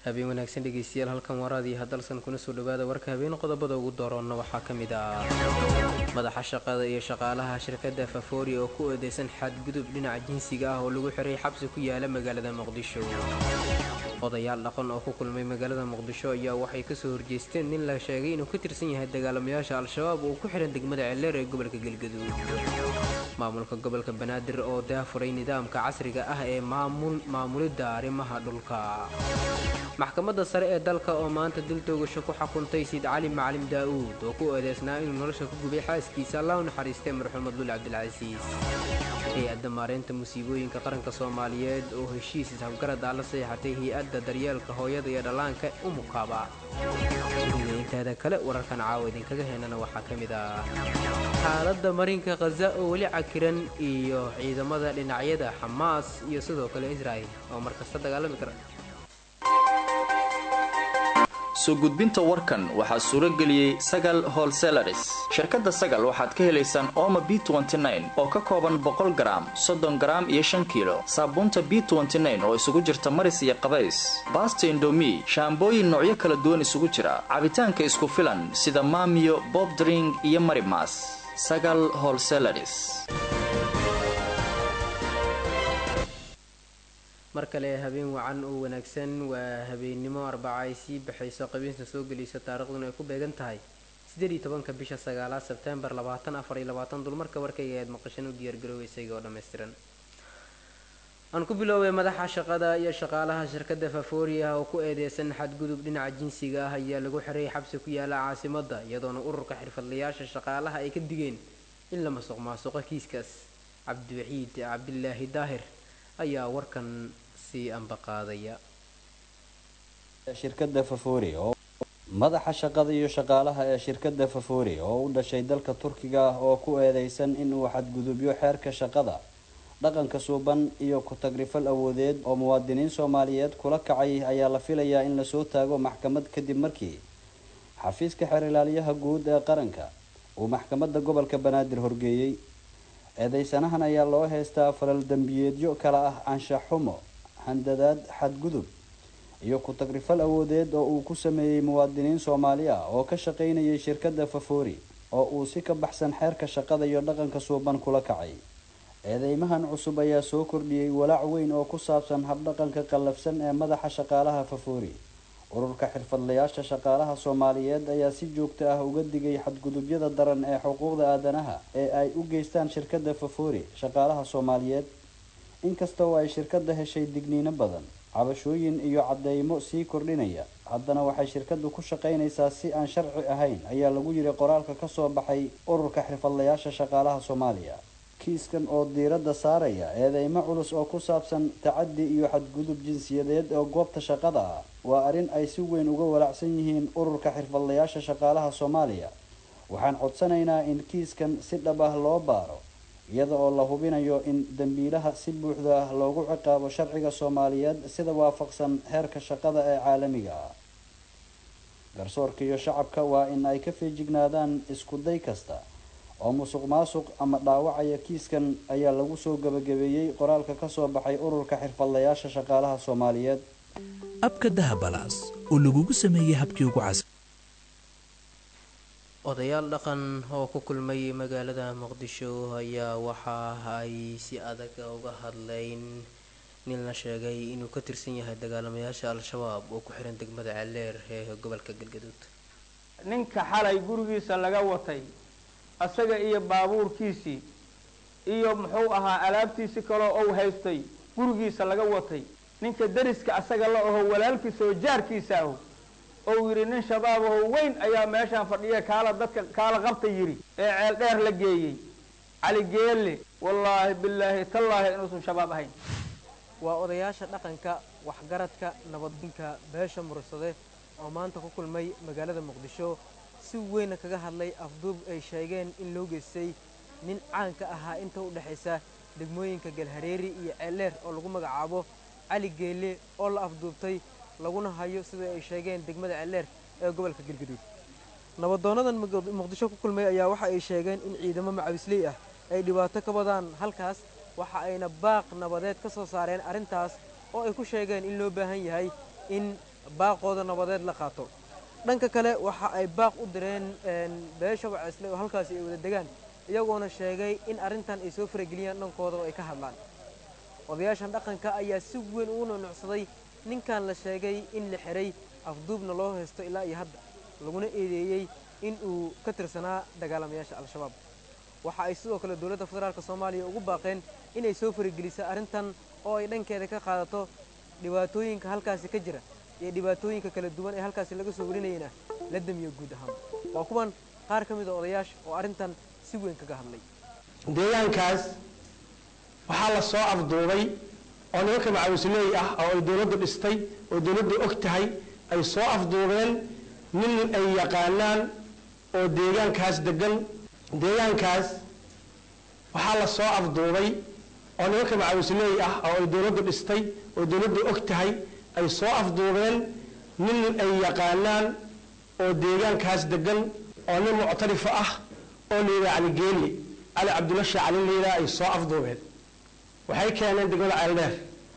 habeen wanaagsan dhegeystayaal halkan waraadii hadalsan kuna soo dhawaada warka habeen qodobada ugu dooroonna waxaa ka mid ah madaxa shaqada iyo shaqaalaha shirkadda fafoori oo ku eedeysan xadgudub dhinaca jinsiga ah oo lagu xiray xabsi ku yaala magaalada muqdisho odayaal dhaqan oo ku kulmay magaalada muqdisho ayaa waxay kasoo horjeesteen nin la sheegay inuu ka tirsan yahay dagaalamayaasha al-shabaab oo ku xihan degmada celeer ee gobolka galgaduud maamulka gobolka banaadir oo daafuray nidaamka casriga ah ee maamulidda arrimaha dhulka maxkamadda sare ee dalka oo maanta dil toogasho ku xukuntay siid cali macalim daa'uud oo ku eedeysnaa inuu nolosha ku gubay xaaskiisa allah u naxariistay marxuum abdul cabdilcasiis hay-adda maareynta musiibooyinka qaranka soomaaliyeed oo heshiis ishabgarad ah la seexatay hay-adda daryeelka hooyada iyo dhallaanka umukaaba inteeda kale wararkan caawa idinkaga heenana waxaa ka mid ah xaaladda marinka khaza oo weli cakiran iyo ciidamada dhinacyada xamaas iyo sidoo kale israa'il oo markasta dagaalami kara soo gudbinta warkan waxaa suuro geliyey sagal holselaris shirkadda sagal waxaad ka helaysaan ooma b oo ka kooban boqol garaam soddon garaam iyo shan kiilo saabuunta b oo isugu jirta maris iyo qabays baasta indomi shaambooyin noocyo kala duwan isugu jira cabitaanka isku filan sida maamiyo bobdring iyo marimas sagal holselaris mar kale habeen wacan oo wanaagsan waa habeennimo arbaca ay sii baxayso qabiinta soo gelaysa taariikhduna ay ku beegan tahay siddeed iyo tobanka bisha sagaalaad sebtembar labaatan afar iyo labaatan dulmarka warkayga eed maqashan u diyaargaroowa isaga oo dhammaystiran aan ku biloobay madaxa shaqada iyo shaqaalaha shirkadda fafoori ah oo ku eedeysan xadgudub dhinaca jinsiga ah ayaa lagu xiray xabsi ku yaala caasimadda iyadoona ururka xirfadlayaasha shaqaalaha ay ka digeen in la masuq maasuqo kiiskaas cabdiwaxiid cabdilaahi daahir ayaa warkan shirkadda fafoori oo madaxa shaqada iyo shaqaalaha ee shirkadda fafoori oo u dhashay dalka turkiga ah oo ku eedeysan inuu xadgudubyo xeerka shaqada dhaqanka suuban iyo ku-tagrifal awoodeed oo muwaadiniin soomaaliyeed kula kacay ayaa la filayaa in lasoo taago maxkamad kadib markii xafiiska xeer ilaaliyaha guud ee qaranka uu maxkamadda gobolka banaadir horgeeyey eedeysanahan ayaa loo heystaa falal dembiyeedyo kala ah anshax xumo handadaad xadgudub iyo ku-tagrifal awoodeed oo uu ku sameeyey muwaadiniin soomaali ah oo ka shaqaynayay shirkadda fafoori oo uu si ka baxsan xeerka shaqada iyo dhaqanka suuban kula kacay eedeymahan cusub ayaa soo kordhiyey walaac weyn oo ku saabsan habdhaqanka qallafsan ee madaxa shaqaalaha fafoori ururka xirfadlayaasha shaqaalaha soomaaliyeed ayaa si joogto ah uga digay xadgudubyada daran ee xuquuqda aadanaha ee ay u geystaan shirkadda fafoori shaqaalaha soomaaliyeed inkasta oo ay shirkadda heshay digniino badan cabashooyin iyo cadeymo sii kordhinaya haddana waxay shirkaddu ku shaqaynaysaa si aan sharci ahayn ayaa lagu yiri qoraalka kasoo baxay ururka xirfadlayaasha shaqaalaha soomaaliya kiiskan oo diiradda saaraya eedeymo culus oo ku saabsan tacadi iyo xadgudub jinsiyadeed oo goobta shaqada ah waa arrin ay si weyn uga walaacsan yihiin ururka xirfadlayaasha shaqaalaha soomaaliya waxaan codsanaynaa in kiiskan si dhab ah loo baaro iyada oo la hubinayo in dambiilaha si buuxda ah loogu ciqaabo sharciga soomaaliyeed sida waafaqsan heerka shaqada ee caalamiga ah garsoorka iyo shacabka waa in ay ka feejignaadaan isku day kasta oo musuq maasuq ama dhaawacaya kiiskan ayaa lagu soo gabagabeeyey qoraalka kasoo baxay ururka xirfadlayaasha shaqaalaha soomaaliyeed abka dahabalaas oo lagugu sameeyey habkii ugu cas odayaal dhaqan oo ku kulmay magaalada muqdisho ayaa waxa ay si adag uga hadleyn nin la sheegay inuu ka tirsan yahay dagaalamayaasha al-shabaab oo ku xiran degmada celeer ee gobolka galgaduud ninka xalay gurigiisa laga watay asaga iyo baabuurkiisii iyo muxuu ahaa alaabtiisi kaloo ou haystay gurigiisa laga watay ninka dariska asaga la aho walaalkiisa oo jaarkiisa aho ou yidhi nin shabaab aho weyn ayaa meeshaan fadhiya kaala dadka kaala qabta yidhi ee ceel dheer la geeyey cali geelle wallaahi bilaahi tallaahi inuusan shabaab ahayn waa odayaasha dhaqanka waxgaradka nabadinka beesha mursade oo maanta ku kulmay magaalada muqdisho si weyna kaga hadlay afduub ay sheegeen in loo geystay nin caanka ahaa inta u dhexaysa degmooyinka galhareeri iyo ceeldheer oo lagu magacaabo cali geelle oo la afduubtay laguna hayo sida ay sheegeen degmada ceeldheer ee gobolka galgaduud nabadoonadan muqdisho ku kulmay ayaa waxa ay sheegeen in ciidamo macawisley ah ay dhibaato ka wadaan halkaas waxa ayna baaq nabadeed ka soo saareen arrintaas oo ay ku sheegeen in loo baahan yahay in baaqooda nabadeed la qaato dhanka kale waxa ay baaq u direen beesha waceesle oo halkaasi ay wada degaan iyagoona sheegay in arrintan ay soo farageliyaan dhankooda oo ay ka hadlaan odayaashan dhaqanka ayaa si weyn ugu nunucsaday ninkan la sheegay in la xiray afduubna loo haysto ilaa iyo hadda laguna eedeeyey in uu ka tirsanaa dagaalamayaasha al-shabaab waxa ay sidoo kale dowladda federaalk soomaaliya ugu baaqeen inay soo faragelisa arrintan oo ay dhankeeda ka qaadato dhibaatooyinka halkaasi ka jira iyo dhibaatooyinka kala duwan ee halkaasi laga soo warinayana la damiyo guud ahaan waa kuwan qaar ka mid a odayaasha oo arrintan si weyn kaga hadlay deegaankaas waxaa la soo afduubay oo nimanka macawisley ah oo ay dowladdu dhistay oo dowladdu og tahay ay soo afduubeen nin ay yaqaanaan oo deegaankaas degan deegaankaas waxaa la soo afduubay oo nimanka macawisley ah oo ay dowladdu dhistay oo dowladdu og tahay ay soo afduubeen nin ay yaqaanaan oo deegaankaas degan oo nin muctarifa ah oo layidhaha cali geeli cali cabdulla shee cali layidhaha ay soo afduubeen waxay keeneen degmada ceeldheer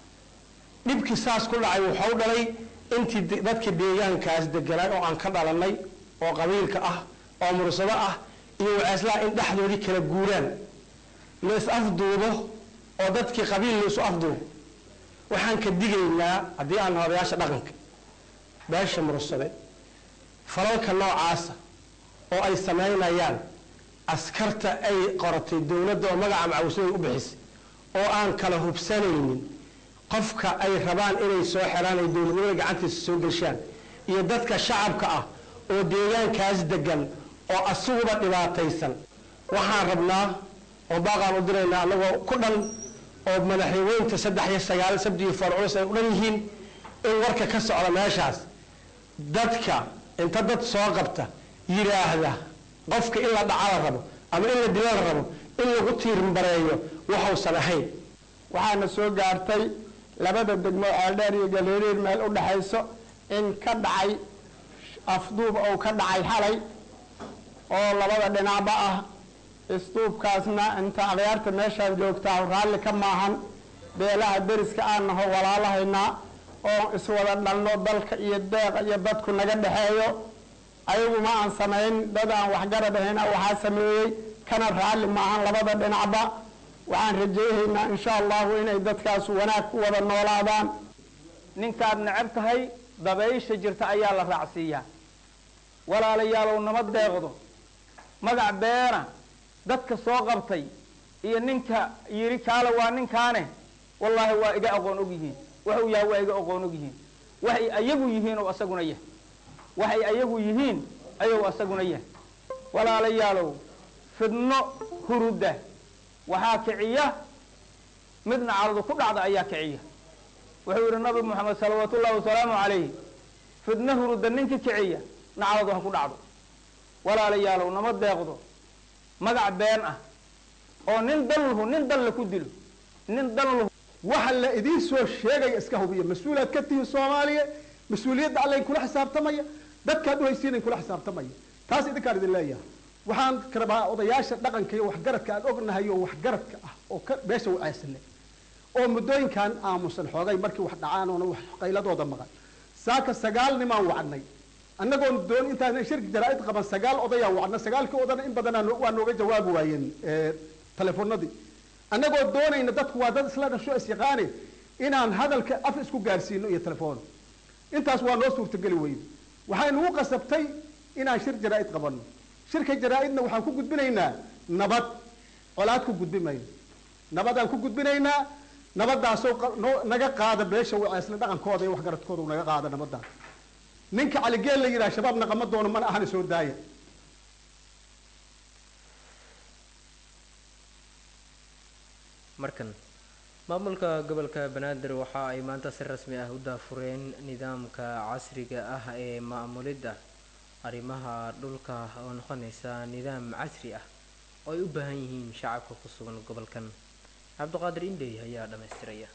dhibkii saas ku dhacay wuxuu dhalay intii dadka deegaankaas deganaa oo aan ka dhalanay oo qabiilka ah oo mursado ah iyo waceeslaha in dhexdoodii kala guuraan lays afduubo oo dadkii qabiil laysu afduubo waxaan ka digaynaa haddii aan odayaasha dhaqanka beesha mursade falalka noocaasa oo ay samaynayaan askarta ay qoratay dowladda oo magaca macawislada u bixisay oo aan kala hubsanaynin qofka ay rabaan inay soo xeraan ay dowladnimada gacantiisa soo geshaan iyo dadka shacabka ah oo deegaankaas degan oo asiguba dhibaataysan waxaan rabnaa oo baaqaan u diraynaa annagoo ku dhan oo madaxweynta saddex iyo sagaal sabdiyo farculus ay u dhan yihiin in warka ka socda meeshaas dadka inta dad soo qabta yidhaahda qofka in la dhaca la rabo ama in la dila la rabo in lagu tiirinbareeyo waxuusan ahayn waxaana soo gaartay labada degmo ceeldheer iyo galeeriir meel u dhexayso in ka dhacay afduub ou ka dhacay xalay oo labada dhinacba ah isduubkaasna inta adayaarta meeshaan joogtaa raalli ka maahan beelaha deriska aan naho walaalahaynaa oo iswada dhalno dalka iyo deeqa iyo dadku naga dhexeeyo ayagu ma aan samayn dad aan waxgarad ahayna waxaa sameeyey kana raalli maahan labada dhinacba waxaan rajayhaynaa insha allahu inay dadkaas wanaag ku wada noolaadaan ninkaad necab tahay dabaysha jirta ayaa la raacsiiyaa walaalayaalow nama deeqdo magac beena dadka soo qabtay iyo ninka yidhi kaale waa ninkaane wallaahi waa iga aqoon og yihiin waxuu yahay waa iga aqoon og yihiin waxay ayagu yihiin oo asaguna yahay waxay ayagu yihiin ayuu asaguna yahay walaalayaalow fidno huruda waxaa kiciya midna caradu ku dhacda ayaa kiciya wuxuu yidhi nabi moxamed salawaatu ullahi wasalaamu calayh fidno huruda ninka kiciya nacaladu ha ku dhacdo walaalayaalow nama deeqdo magac been ah oo nin dalhu nin dalla ku dilo nin dalhu waxa la idiin soo sheegaya iska hubiya mas-uulaad ka tihiin soomaaliya mas-uuliyadda alla kula xisaabtamaya dadkaad uhaysiinayn kula xisaabtamaya taas idinkaan idin leeyahay waxaan rabaa odayaasha dhaqanka iyo waxgaradka aan ognahay oo waxgaradka ah oo ka beesha wacaysane oo muddooyinkan aamusan xoogay markii wax dhacaan oona wax qayladooda maqan saaka sagaal nimaan wacnay annagoon doon intaan shirki jaraa-id qaban sagaal odayaa wacna sagaalkii odana in badanaa waa nooga jawaabi waayeen telefoonadii annagoo doonayna dadku waa dad isla dhasho isyaqaane inaan hadalka af isku gaarsiino iyo telefoon intaas waa noo suurtageli weyne waxay nagu qasabtay inaan shir jaraa-id qabanno shirka jaraa-idna waxaan ku gudbinaynaa nabad colaad ku gudbi mayno nabadaan ku gudbinaynaa nabadaasoo naga qaada beesha wacaysle dhaqankooda iyo waxgaradkooda naga qaada nabadaas ninka caligeel la yidhaha shabaab naqama doono mana ahana soo daaya markan maamulka gobolka banaadir waxa ay maanta si rasmi ah u daafureen nidaamka casriga ah ee maamulidda arrimaha dhulka oo noqonaysa nidaam casri ah oo ay u baahan yihiin shacabka ku sugan gobolkan cabdiqaadir indhey ayaa dhammaystiraya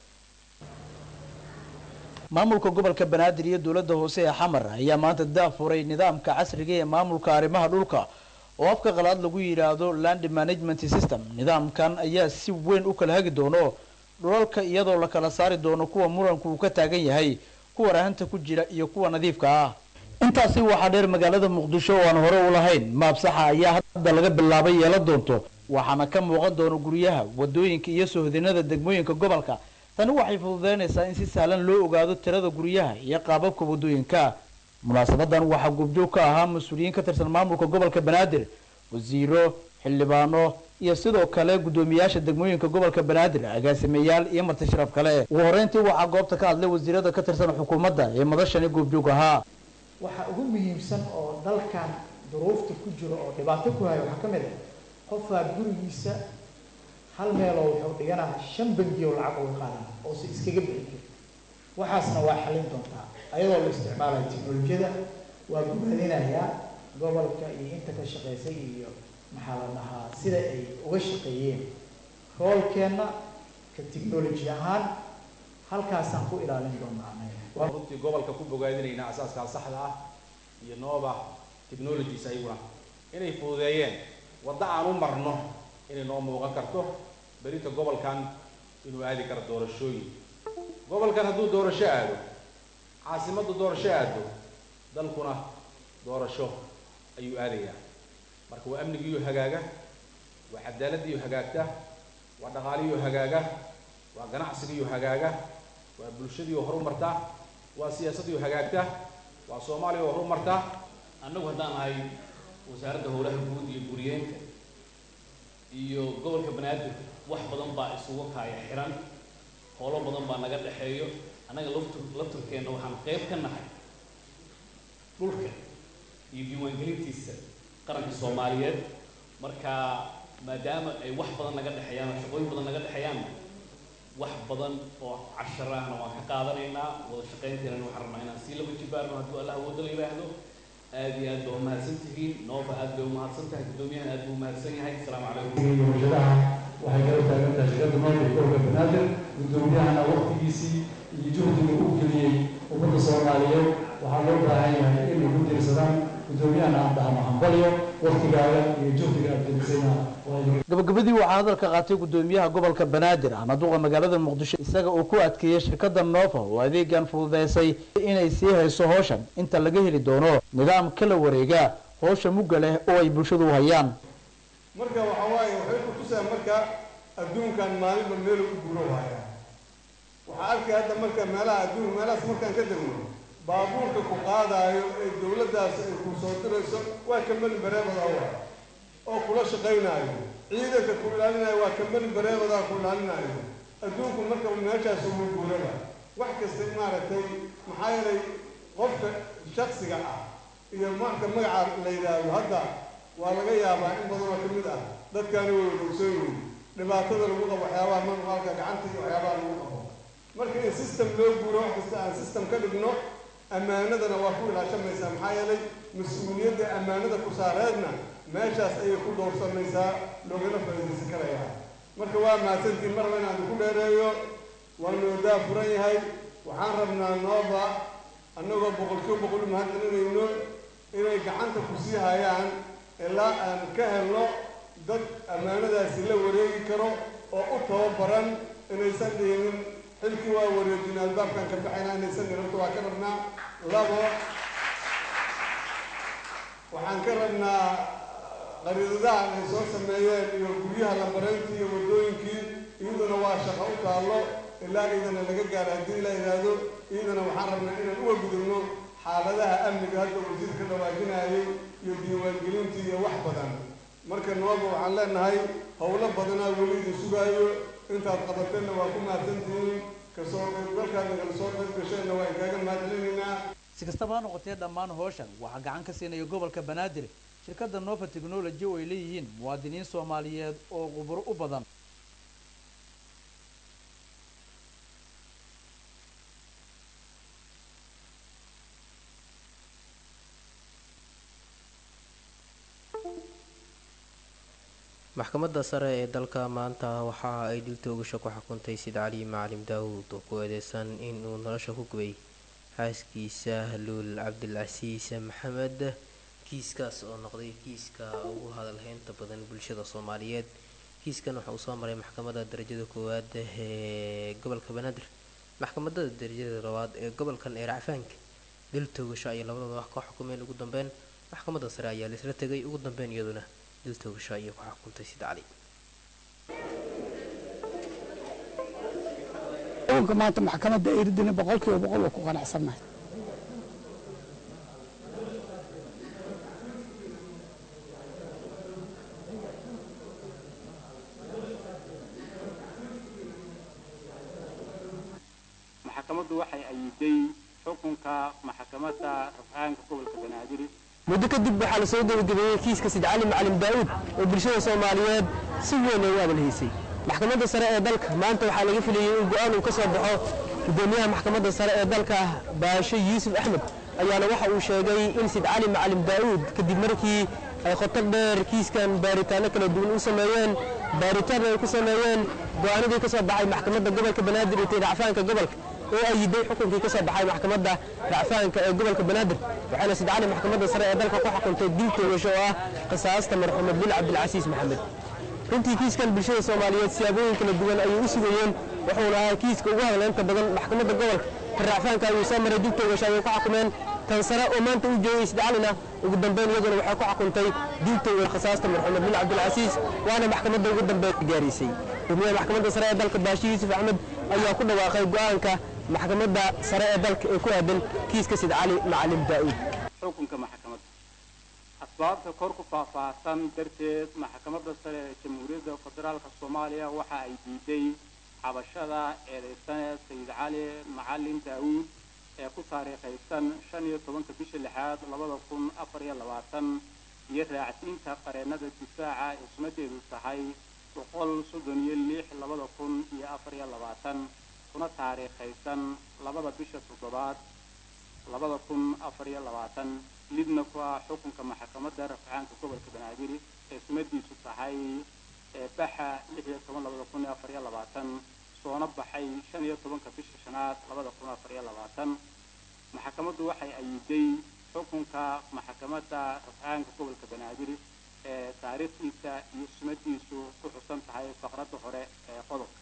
maamulka gobolka banaadir iyo dowladda hoose ee xamar ayaa maanta daafuray nidaamka casriga ee maamulka arrimaha dhulka oo afka qalaad lagu yidhaahdo land management system nidaamkan ayaa si weyn u kala hagi doono dhulalka iyadoo la kala saari doono kuwa muranku uu ka taagan yahay kuwa rahanta ku jira iyo kuwa nadiifka ah intaasi waxaa dheer magaalada muqdisho oo aan hore u lahayn maabsaxa ayaa hadda laga bilaabay yeelan doonto waxaana ka muuqan doona guryaha wadooyinka iyo sohdinada degmooyinka gobolka tani waxay fududeynaysaa in si sahlan loo ogaado tirada guryaha iyo qaababka wadooyinka munaasabadan waxaa goobjoog ka ahaa mas-uuliyiin ka tirsan maamulka gobolka banaadir wasiiro xildhibaano iyo sidoo kale guddoomiyaasha degmooyinka gobolka banaadir agaasimeyaal iyo marti sharaf kale ugu horreyntii waxaa goobta ka hadlay wasiirada ka tirsan xukuumadda ee madashani goobjoog ahaa waxa ugu muhiimsan oo dalkan duruufta ku jiro oo dhibaato ku hayo waxaa ka mid ah qofaa gurigiisa hal meeloo wuxuu dhiganaa shan bangi oo lacag uga qaadana oo se iskaga bixi jiro waxaasna waa xalin doontaa ayadoo la isticmaalayo teknolojiyada waa gubaadinayaa gobolka iyo inta ka shaqaysay iyo maxaa la dhahaa sida ay uga shaqeeyeen roolkeenna ka technology ahaan halkaasaan ku ilaalin doonaa anaga runtii gobolka ku bogaadinaynaa asaaskaa saxda ah iyo nova technologies ayaguna inay fududeeyeen waddo aan u marno inay noo muuqan karto berinta gobolkan inuu aadi karo doorashooyin gobolkan hadduu doorasho aado caasimaddu doorasho aado dalkuna doorasho ayuu aadayaa marka waa amnigiiyo hagaaga waa cadaaladiiyo hagaagta waa dhaqaalihiyo hagaaga waa ganacsigiiyo hagaaga waa bulshadiiyo horumarta waa siyaasadiiyo hagaagta waa soomaaliya oo horumarta annagu haddaan ahay wasaaradda howlaha guud iyo guriyeenka iyo gobolka banaadir wax badan baa isugu kaaya xiran howlo badan baa naga dhexeeyo annaga laftur lafturkeenna waxaan qayb ka nahay dhulka iyo diiwaangelintiisa qaranka soomaaliyeed marka maadaama ay wax badan naga dhexeeyaan oo shaqooyin badan naga dhexeeyaanna wax badan oo cashar ahna waan ka qaadanaynaa wada shaqaynteena waxaan rabnaa inaan sii laba jibaarno hadduu allah awooda la yidhaahdo aad iyo aad baa umahadsan tihiin nooba aad bay umahadsan tahay guddoomiyahan aad buu umahadsan yahay asalaamu calaykum warshadaha waxay kala taagan tahay shirkadda noolka gobolka banaadir guddoomiyahana waqtigiisii iyo juhdiga uu geliyey ummadda soomaaliyeed waxaa loo baahan yahay inay ku tiirsadaan guddoomiyahana aan dhahno hambalyo waqtigaaga iyo juhdiga aad gelisayna gabagabadii waxaa hadalka qaatay guddoomiyaha gobolka banaadir ahna duqa magaalada muqdisho isaga uu ku adkeeyey shirkadda nova oo adeegan fududeysay inay sii hayso howshan inta laga heli doono nidaam kala wareega howsha mugga leh oo ay bulshadu u hayaan marka waxa waaye waxay ku tusaan marka adduunkan maalinba meel u guuro waaya waxaa arkay hadda marka meelaha adduun meelahaas markaan ka degno baabuurka ku qaadaayo ee dowladdaas ay ku soo dirayso waa kambani bareebada wa oo kula shaqaynaayo ciidanka ku ilaalinayo waa kambani bareebadaa ku ilaalinayo adduunku marka meeshaas ugu guuraba wax kasta maaragtay maxaa yeelay qofka shaksiga ah iyo marka magaca la yidhaahdo hadda waa laga yaabaa in badan oo ka mid ah dadkaani way wadogsoon yihiin dhibaatada lagu qabo waxyaabaha manuqaalka gacanta iyo waxyaabaha lagu qabo marka in system loo guuro wax kasta aan system ka dhigno ammaanadana waa ku ilaashamaysaa maxaa yeelay mas-uuliyadda ammaanada ku saareedna meeshaas ayay ku dhowrsamaysaa loogana faa'iidaysan karayaa marka waa mahadsantiin marba inaan ku dheereeyo waa noodaa furan yahay waxaan rabnaa nooba annagoo boqolkiiba boqol mahadcelinayno inay gacanta ku sii hayaan ilaa aan ka helno dad ammaanadaasi la wareegi karo oo u tababaran inaysan dhihinin xilkii waa wareejin albaabkan ka baxayna inaysan dhirabto waa ka rabnaa labo waxaan ka rabnaa qariidadahan ay soo sameeyeen iyo guryaha lambareyntii iyo waddooyinkii iyaduna waa shaqo u taallo ilaa iidana laga gaaro haddii la yidhaahdo iyadana waxaan rabnaa inaan uga gudubno xaaladaha amniga hadda wasiir ka dhawaajinayay iyo diiwaangelintii iyo wax badan marka nooba waxaan leenahay howlo badanaa weli idin sugaayo intaad qabateenna waa ku mahadsantihiin kasoo qaybgalkaad nagala soo qayb gasheenna waa inkaaga mahadcelinaynaa si kastaba ha noqotee dhammaan howshan waxaa gacan ka siinaya gobolka banaadir shirkadda nova technology oo ay leeyihiin muwaadiniin soomaaliyeed oo khuburo u badan maxkamadda sare ee dalka maanta waxa ay dil toogasho ku xukuntay sid cali macalim daawuud oo ku eedeysan inuu nolosha ku gubay xaaskiisa luul cabdilcasiis maxamed kiiskaas oo noqday kiiska ugu hadalheynta badan bulshada soomaaliyeed kiiskan waxa uu soo maray maxkamadda darajada koowaad ee gobolka banaadir maxkamadada darajada labaad ee gobolkan ee racfaanka dil toogasho ayay labadooda wax ka xukumeen ugu dambeyn maxkamadda sare ayaa laisla tegay ugu dambeyn iyaduna dil toogasho ayay ku xukuntay sida cali xukunka maanta maxkamadda eridina boqolkiiba boqol waa ku qanacsannahay maxkamaddu waxay ayiday xukunka maxkamadda rafcaanka gobolka banaadir muddo kadib waxaa la soo gabagabeeyey kiiska sid cali macalin daa'uud oo bulshada soomaaliyeed si weyn ay u abalhaysay maxkamadda sare ee dalka maanta waxaa laga filayey in go-aan uu ka soo baxo gudoomiyaha maxkamadda sare ee dalka baasho yuusuf axmed ayaana waxa uu sheegay in sid cali macalin daa'uud kadib markii ay khotar dheer kiiskan baaritaano kala duwan u sameeyeen baaritaan ay ku sameeyeen go-aanadii ka soo baxay maxkamadda gobolka banaadir iyo racfaanka gobolka oo ayiday xukunkii ka soo baxay maxkamadda racfaanka ee gobolka banaadir waxaana sid cali maxkamadda sare ee dalka ku xukuntay dil toogasho oo ah qisaasta marxuumed bil cabdilcasiis maxamed runtii kiiskan bulshada soomaaliyeed siyaabooyin kala duwan ayay u sugayeen wuxuuna ahaa kiiska ugu hadleynta badan maxkamadda gobolka ka racfaanka ayuu soo maray dil toogasho ayay ku xukumeen tan sare oo maanta u joogay sid calina ugu dambeyn iyaduna waxay ku xukuntay dil toogasho qisaasta marxuumed bil cabdilcasiis waana maxkamadda ugu dambeyn gaaraysay gudoomiyaha maxkamadda sare ee dalka baashi yuusuf axmed ayaa ku dhawaaqay go-aanka maxkamadda sare ee dalka ee ku aadan kiiska sid cali macalin daa'uud xukunka maxkamadda asbaabta kor ku faahfaahsan darteed maxkamadda sare ee jamhuuriyadda federaalka soomaaliya waxa ay diiday cabashada eedeysane sayid cali macalin daa'uud ee ku taariikhaysan shan iyo tobanka bisha lixaad labada kun afar iyo labaatan iyo raacsiinta qareennada difaaca ee sumadeedu tahay boqol soddon iyo lix labada kun iyo afar iyo labaatan kuna taariikhaysan labada bisha toddobaad labada kun afar iyo labaatan lidna ku ah xukunka maxkamadda rafcaanka gobolka banaadir ee sumadiisu tahay ee baxa lix iyo toban labada kun iyo afar iyo labaatan soona baxay shan iyo tobanka bisha shanaad labada kun afar iyo labaatan maxkamaddu waxay ayiday xukunka maxkamadda rafcaanka gobolka banaadir ee taariikhdiisa iyo sumadiisu ku xusan tahay faqradda hore ee qodobka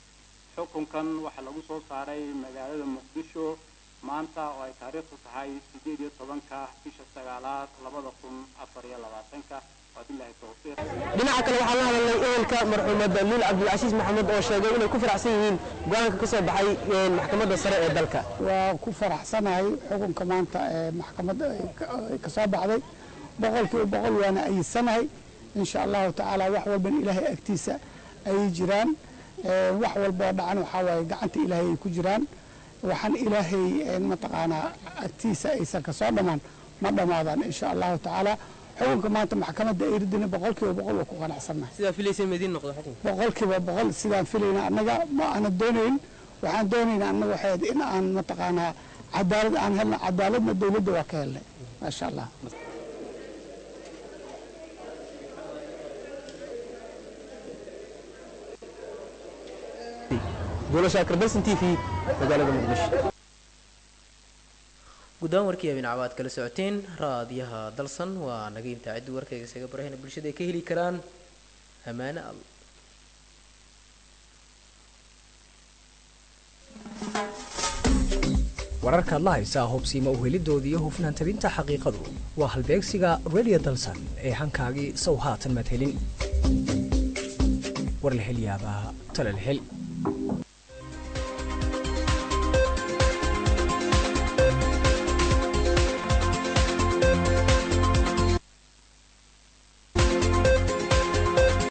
xukunkan waxaa lagu soo saaray magaalada muqdisho maanta oo ay taariikhdu tahay sideed iyo tobanka bisha sagaalaad labada kun afar iyo labaatanka wabilahi towfiiq dhinaca kale waxaa la hadalnay ehelka marxuumed luul cabdilcasiis maxamed oo sheegay inay ku faraxsan yihiin go-aanka ka soo baxay maxkamadda sare ee dalka waa ku faraxsanahay xukunka maanta ee maxkamadda ay ka soo baxday boqolkiiba boqol waana ayidsanahay insha allahu tacaala wax walban ilaahay agtiisa ayay jiraan wax walboo dhacan waxaa waaye gacanta ilaahay ay ku jiraan waxaan ilaahay mataqaanaa agtiisa aysan ka soo dhammaan ma dhammaadaan insha allahu tacaala xukunka maanta maxkamadda eridina boqolkiiba boqol waa ku qanacsannahay sidaa filaysay madiin noqdo xukunka boqolkiiba boqol sidaan filayna annaga ma aana doonayn waxaan doonayna annaga waxay in aan mataqaanaa cadaalad aan helna cadaaladna dowladda waa ka helnay maasha allah guddaan warkii habeen cabaad kala socoteen raadiyaha dalsan waa naga intaa ciddi warkayga isaga barahayna bulshada ay ka heli karaan ammaane al wararkaad la haysaa hubsiima uhelidooda iyo hufnaan tabinta xaqiiqadu waa halbeegsiga radio dalsan ee hankaagii sow haatan madhelin war la hel yaabaa tala la hel